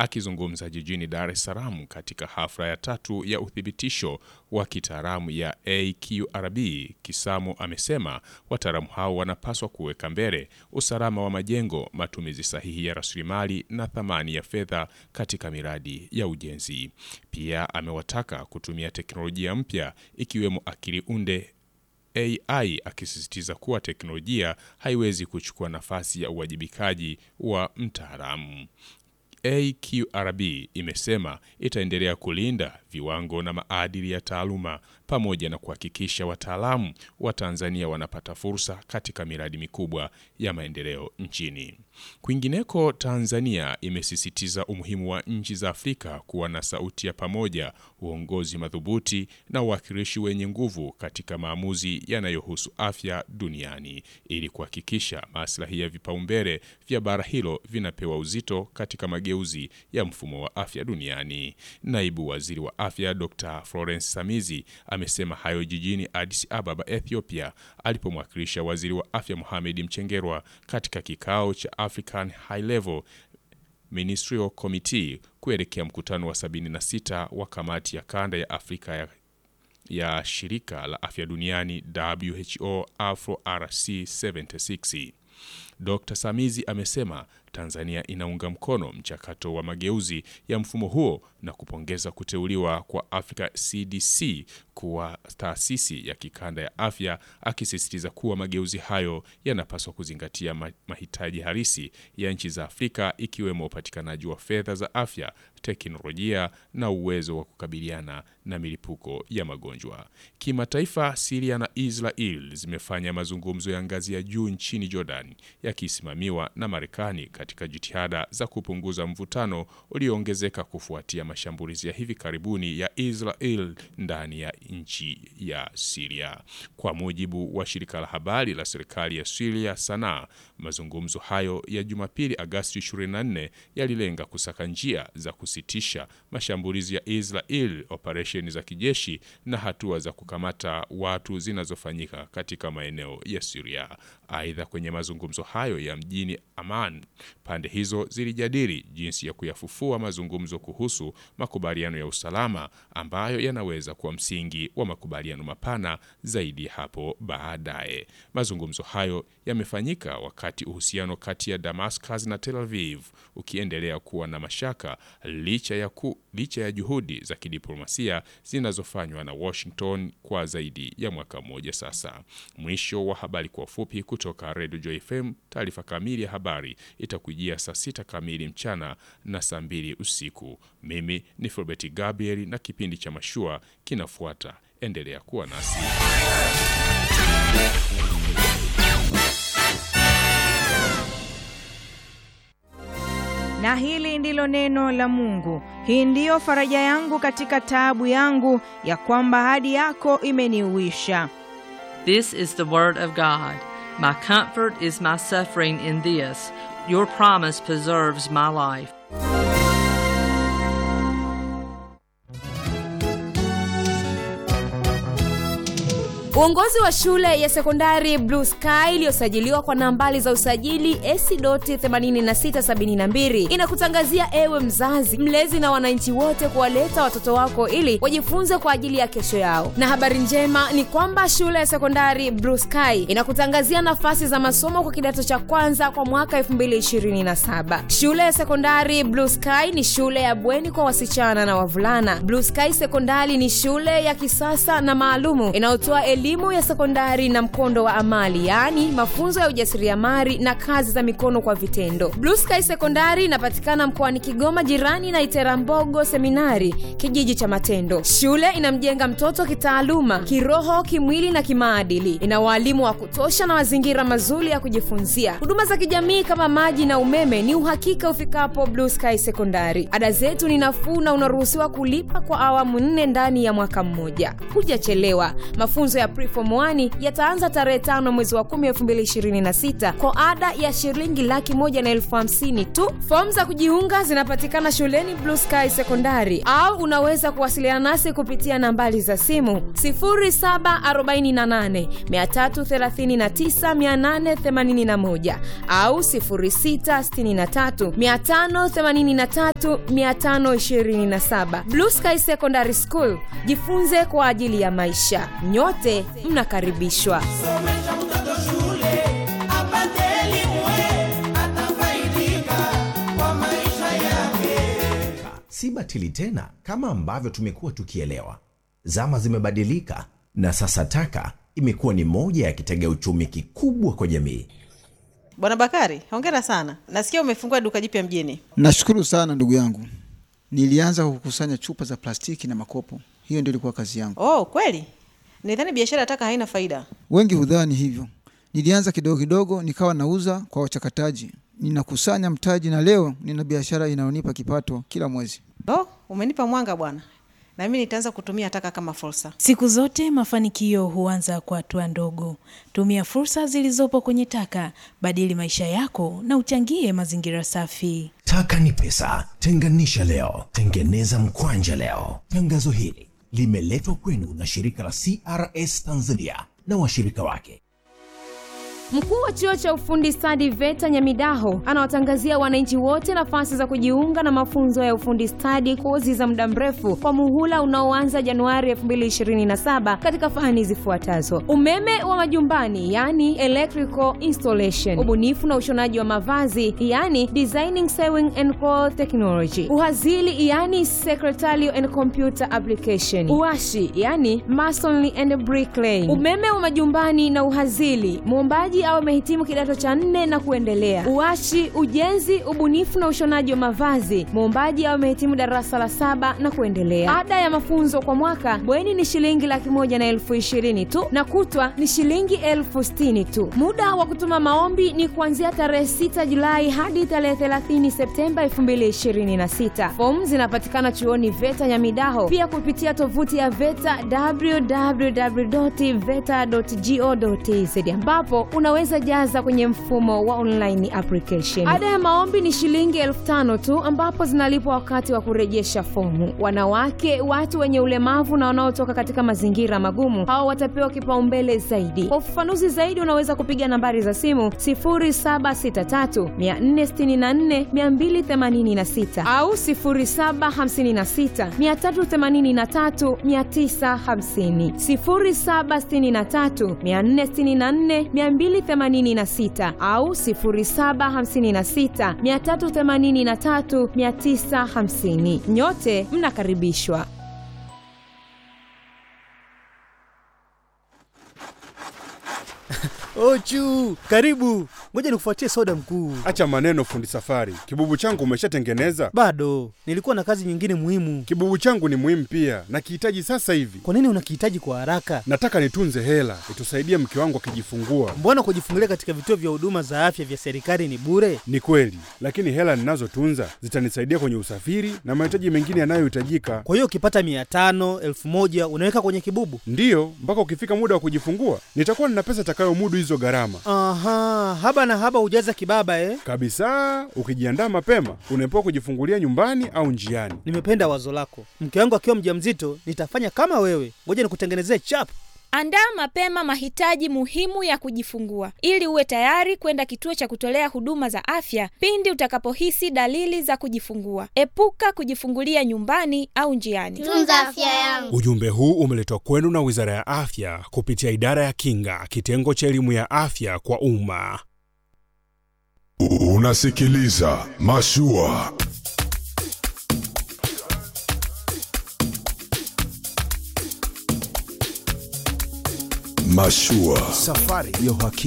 Akizungumza jijini Dar es Salaam katika hafla ya tatu ya uthibitisho wa kitaalamu ya AQRB, Kisamo amesema wataalamu hao wanapaswa kuweka mbele usalama wa majengo, matumizi sahihi ya rasilimali na thamani ya fedha katika miradi ya ujenzi. Pia amewataka kutumia teknolojia mpya ikiwemo akili unde AI akisisitiza kuwa teknolojia haiwezi kuchukua nafasi ya uwajibikaji wa mtaalamu. AQRB imesema itaendelea kulinda viwango na maadili ya taaluma pamoja na kuhakikisha wataalamu wa Tanzania wanapata fursa katika miradi mikubwa ya maendeleo nchini. Kwingineko, Tanzania imesisitiza umuhimu wa nchi za Afrika kuwa na sauti ya pamoja, uongozi madhubuti na uwakilishi wenye nguvu katika maamuzi yanayohusu afya duniani ili kuhakikisha maslahi ya vipaumbele vya bara hilo vinapewa uzito katika mageuzi ya mfumo wa afya duniani. Naibu Waziri wa Afya Dr. Florence Samizi amesema hayo jijini Addis Ababa, Ethiopia, alipomwakilisha Waziri wa Afya Mohamed Mchengerwa katika kikao cha African High Level Ministerial Committee kuelekea mkutano wa 76 wa kamati ya kanda ya Afrika ya, ya shirika la afya duniani WHO Afro RC 76. Dr. Samizi amesema Tanzania inaunga mkono mchakato wa mageuzi ya mfumo huo na kupongeza kuteuliwa kwa Africa CDC kuwa taasisi ya kikanda ya afya, akisisitiza kuwa mageuzi hayo yanapaswa kuzingatia mahitaji halisi ya nchi za Afrika ikiwemo upatikanaji wa fedha za afya, teknolojia na uwezo wa kukabiliana na milipuko ya magonjwa. Kimataifa, Syria na Israel zimefanya mazungumzo ya ngazi ya juu nchini Jordan yakisimamiwa na Marekani katika jitihada za kupunguza mvutano ulioongezeka kufuatia mashambulizi ya hivi karibuni ya Israel ndani ya nchi ya Syria. Kwa mujibu wa shirika la habari la serikali ya Syria Sanaa, mazungumzo hayo ya Jumapili Agasti 24 yalilenga kusaka njia za kusitisha mashambulizi ya Israel, operesheni za kijeshi na hatua za kukamata watu zinazofanyika katika maeneo ya Syria. Aidha, kwenye mazungumzo hayo ya mjini Amman, pande hizo zilijadili jinsi ya kuyafufua mazungumzo kuhusu makubaliano ya usalama ambayo yanaweza kuwa msingi wa makubaliano mapana zaidi hapo baadaye. Mazungumzo hayo yamefanyika wakati uhusiano kati ya Damascus na Tel Aviv ukiendelea kuwa na mashaka licha ya, ku, licha ya juhudi za kidiplomasia zinazofanywa na Washington kwa zaidi ya mwaka mmoja sasa. Mwisho wa habari kwa ufupi kutoka Radio Joy FM. Taarifa kamili ya habari itakujia saa sita kamili mchana na saa mbili usiku. Mimi ni Filbert Gabriel na kipindi cha mashua kinafuata. Endelea kuwa nasi. Na hili ndilo neno la Mungu. Hii ndiyo faraja yangu katika taabu yangu, ya kwamba ahadi yako imeniuisha. This is the word of God. My comfort is my suffering in this. Your promise preserves my life. Uongozi wa shule ya sekondari Blue Sky iliyosajiliwa kwa nambari za usajili AC.8672 inakutangazia ewe mzazi, mlezi na wananchi wote kuwaleta watoto wako ili wajifunze kwa ajili ya kesho yao. Na habari njema ni kwamba shule ya sekondari Blue Sky inakutangazia nafasi za masomo kwa kidato cha kwanza kwa mwaka 2027. Shule ya sekondari Blue Sky ni shule ya bweni kwa wasichana na wavulana. Blue Sky Sekondari ni shule ya kisasa na maalumu inayotoa elimu ya sekondari na mkondo wa amali yaani mafunzo ya ujasiriamali na kazi za mikono kwa vitendo blue sky sekondari inapatikana mkoani kigoma jirani na iterambogo seminari kijiji cha matendo shule inamjenga mtoto kitaaluma kiroho kimwili na kimaadili ina waalimu wa kutosha na mazingira mazuri ya kujifunzia huduma za kijamii kama maji na umeme ni uhakika ufikapo blue sky sekondari ada zetu ni nafuu na unaruhusiwa kulipa kwa awamu nne ndani ya mwaka mmoja hujachelewa mafunzo ya preform 1 yataanza tarehe tano mwezi wa 10 2026 kwa ada ya shilingi laki moja na elfu hamsini tu. Fomu za kujiunga zinapatikana shuleni Blue Sky Sekondari au unaweza kuwasiliana nasi kupitia nambari za simu 0748 339 881 au 0663 583 527. Blue Sky Secondary School, jifunze kwa ajili ya maisha. Nyote mnakaribishwa. Somesha mtoto shule apate elimu, atafaidika kwa maisha yake. si batili tena kama ambavyo tumekuwa tukielewa. Zama zimebadilika na sasa taka imekuwa ni moja ya kitega uchumi kikubwa kwa jamii. Bwana Bakari, hongera sana. Nasikia umefungua duka jipya mjini. Nashukuru sana ndugu yangu. Nilianza kukusanya chupa za plastiki na makopo, hiyo ndio ilikuwa kazi yangu. Oh, kweli? Nidhani biashara ya taka haina faida. Wengi hudhani hivyo. Nilianza kidogo kidogo, nikawa nauza kwa wachakataji, ninakusanya mtaji, na leo nina biashara inayonipa kipato kila mwezi. Oh, umenipa mwanga bwana, na mimi nitaanza kutumia taka kama fursa. Siku zote mafanikio huanza kwa hatua ndogo. Tumia fursa zilizopo kwenye taka, badili maisha yako na uchangie mazingira safi. Taka ni pesa, tenganisha leo, tengeneza mkwanja leo. Tangazo hili limeletwa kwenu na shirika la CRS Tanzania na washirika wake. Mkuu wa chuo cha ufundi stadi VETA Nyamidaho anawatangazia wananchi wote nafasi za kujiunga na mafunzo ya ufundi stadi, kozi za muda mrefu kwa muhula unaoanza Januari 2027 katika fani zifuatazo: umeme wa majumbani, yani electrical installation, ubunifu na ushonaji wa mavazi, yani designing sewing and cloth technology, uhazili, yani secretarial and computer application, uashi, yani masonry and bricklaying, umeme wa majumbani na uhazili, muombaji au amehitimu kidato cha nne na kuendelea. Uashi, ujenzi, ubunifu na ushonaji wa mavazi, muombaji au amehitimu darasa la saba na kuendelea. Ada ya mafunzo kwa mwaka bweni ni shilingi laki moja na elfu ishirini tu na kutwa ni shilingi elfu sitini tu. Muda wa kutuma maombi ni kuanzia tarehe 6 Julai hadi tarehe 30 Septemba 2026. Fomu zinapatikana chuoni VETA Nyamidaho, pia kupitia tovuti ya VETA www.veta.go.tz ambapo unaweza jaza kwenye mfumo wa online application. Ada ya maombi ni shilingi elfu tano tu ambapo zinalipwa wakati wa kurejesha fomu. Wanawake, watu wenye ulemavu na wanaotoka katika mazingira magumu, hao watapewa kipaumbele zaidi. Kwa ufafanuzi zaidi, unaweza kupiga nambari za simu 0763 464 286 au 0756 383 950, 0763 464 286 au 0756 383 950. Nyote mnakaribishwa. Ochu, karibu. Ngoja nikufuatie soda mkuu. Acha maneno fundi safari. Kibubu changu umeshatengeneza? Bado, nilikuwa na kazi nyingine muhimu. Kibubu changu ni muhimu pia, nakihitaji sasa hivi. Kwa nini unakihitaji kwa haraka? Nataka nitunze hela itusaidie mke wangu akijifungua. Mbona kujifungulia katika vituo vya huduma za afya vya serikali ni bure? Ni kweli, lakini hela ninazotunza zitanisaidia kwenye usafiri na mahitaji mengine yanayohitajika. Kwa hiyo ukipata mia tano elfu moja unaweka kwenye kibubu? Ndiyo, mpaka ukifika muda wa kujifungua nitakuwa nina pesa itakayomudu hizo gharama. Aha, haba na haba hujaza kibaba eh? Kabisa, ukijiandaa mapema unaepuka kujifungulia nyumbani au njiani. Nimependa wazo lako. Mke wangu akiwa mjamzito nitafanya kama wewe. Ngoja nikutengenezee chap. Andaa mapema mahitaji muhimu ya kujifungua ili uwe tayari kwenda kituo cha kutolea huduma za afya pindi utakapohisi dalili za kujifungua. Epuka kujifungulia nyumbani au njiani. Tunza afya yangu. Ujumbe huu umeletwa kwenu na Wizara ya Afya kupitia Idara ya Kinga, kitengo cha elimu ya afya kwa umma. Unasikiliza Mashua. Mashua. Safari ya uhakika.